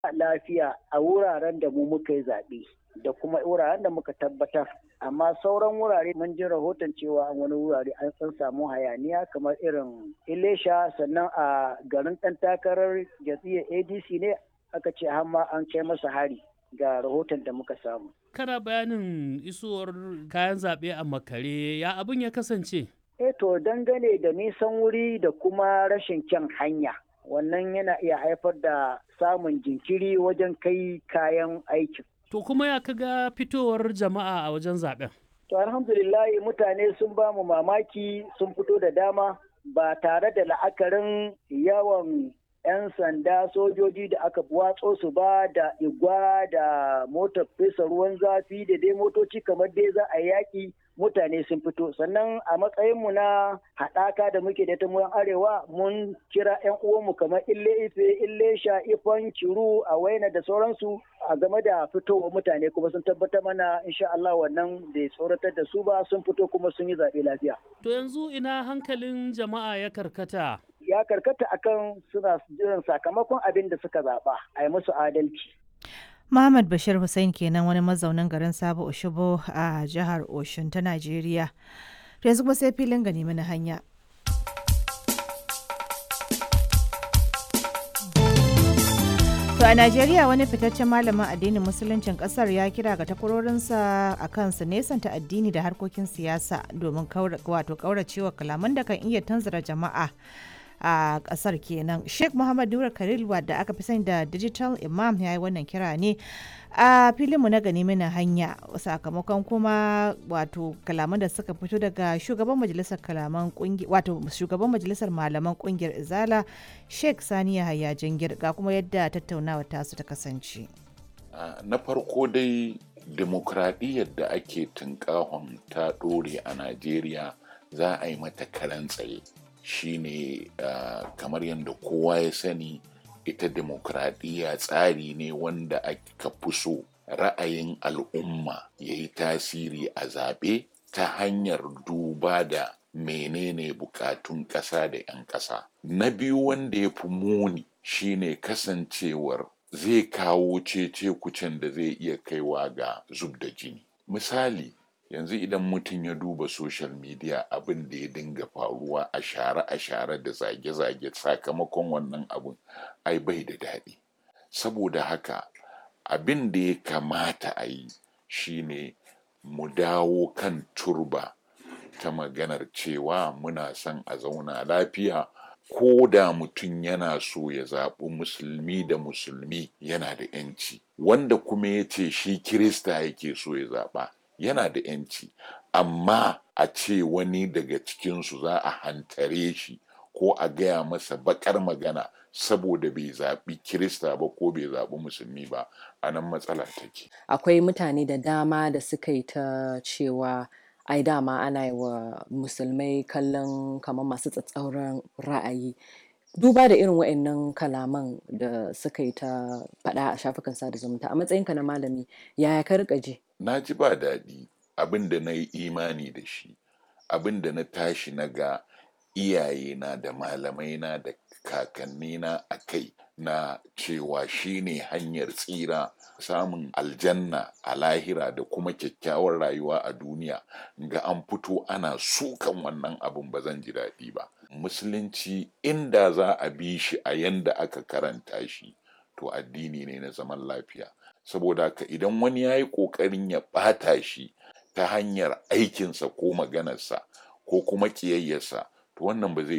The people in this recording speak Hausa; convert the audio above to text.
lafiya a wuraren da mu muka yi zaɓe da kuma wuraren da muka tabbatar amma sauran wurare mun ji rahoton cewa a wani wurare an san samu hayaniya kamar irin ilesha sannan a garin ɗan takarar jam'iyyar adc ne aka ce hamma an kai masa hari ga rahoton da muka samu kana bayanin isowar kayan zaɓe a makare ya abin ya kasance eh to dangane da nisan wuri da kuma rashin kyan hanya wannan yana iya haifar da samun jinkiri wajen kai kayan aikin To kuma ya kaga fitowar jama'a a wajen zaben? To alhamdulillahi mutane sun ba mu mamaki sun fito da dama ba tare da la'akarin yawan 'yan sanda sojoji da aka watso su ba da igwa da motar fesa ruwan zafi da dai motoci kamar dai za a yaƙi mutane sun fito sannan a matsayinmu na haɗaka da muke da ta mu arewa mun kira 'yan uwanmu kamar ille ife ille sha ifan kiru a waina da sauransu a game da fitowa mutane kuma sun tabbatar mana insha Allah wannan bai tsoratar da su ba sun fito kuma sun yi zaɓe lafiya. To yanzu ina hankalin jama'a ya karkata? Ya karkata akan suna jiran sakamakon abin da suka zaɓa a yi musu adalci. Muhammad Bashir Hussein kenan wani mazaunin garin Sabo Oshobo a jihar Oshun ta Najeriya. Yanzu kuma sai filin gani mana hanya. To a Najeriya wani fitaccen malamin addinin musuluncin kasar ya kira ga takwarorinsa a kan su nesanta addini da harkokin siyasa domin wato kauracewa kalaman da kan iya tanzara jama'a. a kasar kenan sheikh muhammad nura khalil wadda aka fi sani da digital imam ya yi wannan kira ne a filinmu na gani mana hanya sakamakon kuma wato kalaman da suka fito daga shugaban majalisar kalaman wato shugaban majalisar malaman kungiyar izala sheikh sani yahaya jingir ga kuma yadda tattaunawa tasu ta kasance na farko dai demokradiyyar da ake tunkahon ta ɗore a najeriya za a yi mata karan tsaye shine uh, kamar yadda kowa ya sani ita demokradiyya tsari ne wanda aka fi so ra'ayin al'umma ya yi tasiri a zaɓe ta hanyar duba da menene bukatun ƙasa da 'yan ƙasa na biyu wanda ya fi muni shine kasancewar zai kawo cece kucin da zai iya kaiwa ga zub da jini misali yanzu idan mutum ya duba social media abin da ya dinga faruwa a share a share da zage-zage sakamakon wannan abin ai bai da daɗi saboda haka abin da ya kamata a yi shine mu dawo kan turba ta maganar cewa muna son a zauna lafiya ko da mutum yana so ya zaɓi musulmi da musulmi yana da 'yanci wanda kuma ya ce shi kirista yake so ya zaɓa yana da yanci amma a ce wani daga cikinsu za a hantare shi ko a gaya masa bakar magana saboda bai zaɓi kirista ba ko bai zaɓi musulmi ba a nan matsala take akwai mutane da dama da suka yi ta cewa ai dama ana yi wa musulmai kallon kamar masu tsatsauran ra'ayi duba da irin wa'annan kalaman da suka yi ta faɗa a shafukan sada zumunta a matsayinka na malami yaya ka rika ji na ji ba daɗi abin da na yi imani da shi abin da na tashi na ga iyayena da malamaina da kakannina a kai na cewa shine hanyar tsira samun aljanna a lahira da kuma kyakkyawar rayuwa a duniya ga an fito ana sukan wannan abin ba zan ji daɗi ba musulunci inda za a bi shi a yanda aka karanta shi to addini ne na zaman lafiya saboda haka idan wani ya yi ƙoƙarin ya ɓata shi ta hanyar aikinsa ko maganarsa ko kuma ƙiyayyarsa to wannan ba zai